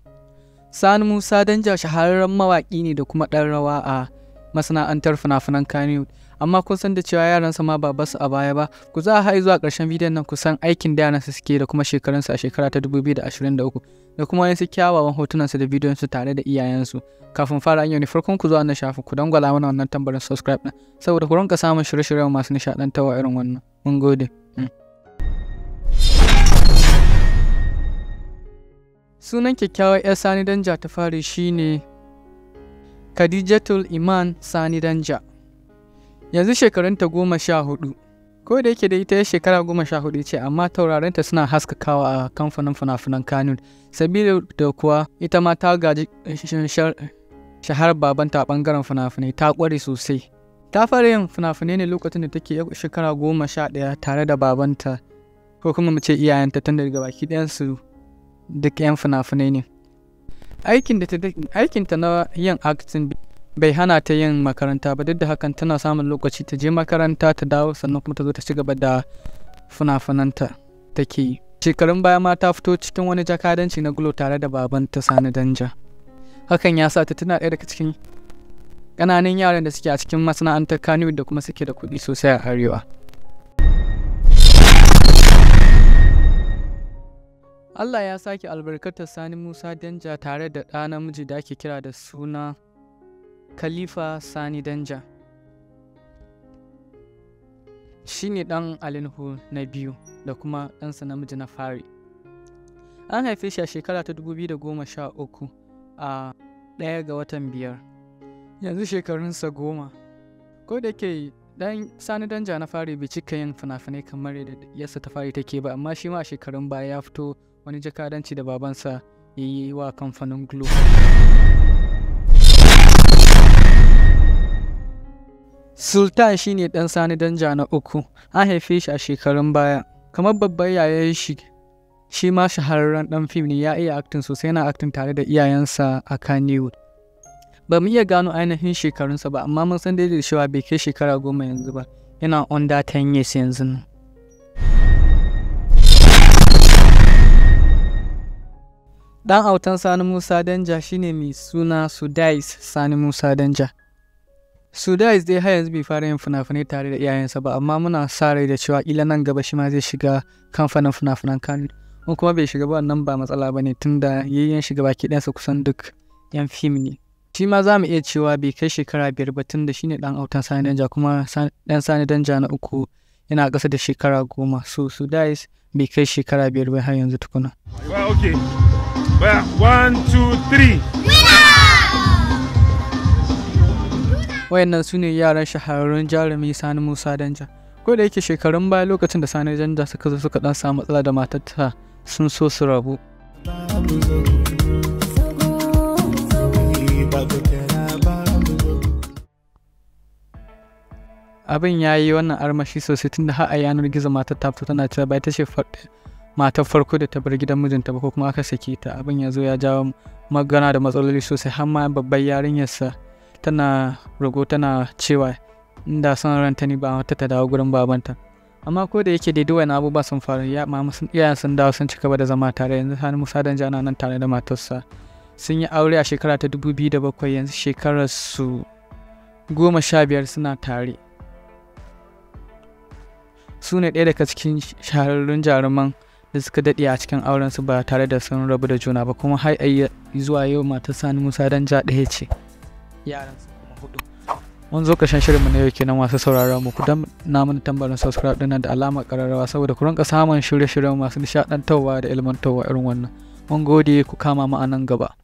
Sani Musa Danja shahararren mawaƙi ne da kuma ɗan rawa a masana'antar fina-finan Kannywood. Amma kun san da cewa yaransa ma ba basu a baya ba, ku za a hai zuwa ƙarshen bidiyon nan ku san aikin da yaransa suke da kuma shekarunsu a shekara ta 2023 da kuma wasu kyawawan hotunansu da bidiyonsu tare da iyayensu. Kafin fara an ne farkon ku zuwa wannan shafin ku dangwala mana wannan tambarin subscribe ɗin saboda ku rinka samun shirye-shiryen masu nishaɗantarwa irin wannan. Mun gode. Sunan kyakkyawar 'yar Sani Danja ta fari shine Khadijatul Iman Sani Danja. Yanzu shekarunta goma sha hudu. Ko da yake da ita ya shekara goma sha hudu ce amma taurarinta suna haskakawa a kamfanin fina-finan Kanun. Sabida da kuwa ita ma ta gaji shahar babanta a bangaren fina-finai ta kware sosai. Ta fara yin fina-finai ne lokacin da take shekara goma sha ɗaya tare da babanta ko kuma mu ce iyayenta tun daga baki ɗayansu duk 'yan fina-finai ne. Aikinta na yin acting bai hana ta yin makaranta ba duk da hakan tana samun lokaci ta je makaranta ta dawo sannan kuma ta zo ta ci gaba da fina-finanta take yi. Shekarun baya ma ta fito cikin wani jakadanci na gulo tare da babanta Sani Danja. Hakan ya sa ta tana ɗaya daga cikin ƙananan yaran da suke a cikin masana'antar Kannywood da kuma suke da kuɗi sosai a Arewa. Allah ya sake albarkatar Sani Musa Danja tare da ɗa namiji da ake kira da suna Khalifa Sani Danja. Shi ne ɗan Alinhu na biyu da kuma ɗansa namiji na fari. An haife shi a shekara ta 2013 a ɗaya ga watan biyar. Yanzu shekarunsa goma. Ko da ke dan Sani Danja na fari bai cika yin fina-finai kamar yadda yasa ta fari take ba amma shi ma a shekarun baya ya fito wani jakadanci da babansa ya yi wa kamfanin Glo. Sultan shi ne ɗan Sani Danja na uku, an haife shi a shekarun baya. Kamar babban yayan shi, shi ma shahararren ɗan fim ne ya iya aktin sosai yana aktin tare da iyayensa a Kannywood. Ba mu iya gano ainihin shekarunsa ba, amma mun san daidai da cewa bai kai shekara goma yanzu ba, yana under 10 years yanzu nan. Ɗan autan Sani Musa Danja shine mai suna Sudais Sani Musa Danja. Sudais dai har yanzu bai fara yin fina-finai tare da iyayensa ba, amma muna sa rai da cewa kila nan gaba shi ma zai shiga kamfanin fina-finan Kano. In kuma bai shiga ba wannan ba matsala ba ne tunda yayyen shiga baki ɗansa kusan duk 'yan fim ne. Shi ma za mu iya cewa bai kai shekara biyar ba tunda shine ɗan autan Sani Danja kuma ɗan Sani Danja na uku yana ƙasa da shekara goma. So Sudais bai kai shekara biyar ba har yanzu tukuna. Well, okay. Well, one, two, three. wayannan su ne yaran shahararrun jarumi sani musa danja ko da yake shekarun baya lokacin da sani danja suka zo suka dan samu matsala da matarta sun so su rabu abin ya yi wannan armashi sosai tunda har a yanar gizo matar ta fito tana cewa bai ta ce matar farko da ta bar gidan mijinta ba ko kuma aka sake ta abin ya zo ya jawo magana da matsaloli sosai har ma babbar yarinyarsa tana rogo tana cewa inda son ranta ni ba wata ta dawo gurin babanta amma ko da yake daidai wani abubuwa sun faru ya mama sun iyayen sun dawo sun ci gaba da zama tare yanzu sani musa dan jana nan tare da matarsa sun yi aure a shekara ta dubu biyu da bakwai yanzu shekarar su goma sha biyar suna tare su ne ɗaya daga cikin shahararrun jaruman da suka daɗe a cikin auren su ba tare da sun rabu da juna ba kuma har zuwa yau matar sani musa dan ja ɗaya ce yaran su kuma hudu mun zo ƙarshen shirinmu na yau kenan masu saurara mu ku dan na mana tambarin subscribe ɗin da alamar ƙararrawa saboda ku rinka samun shirye-shiryen masu nishaɗantarwa da ilmantarwa irin wannan mun gode ku kama mu a nan gaba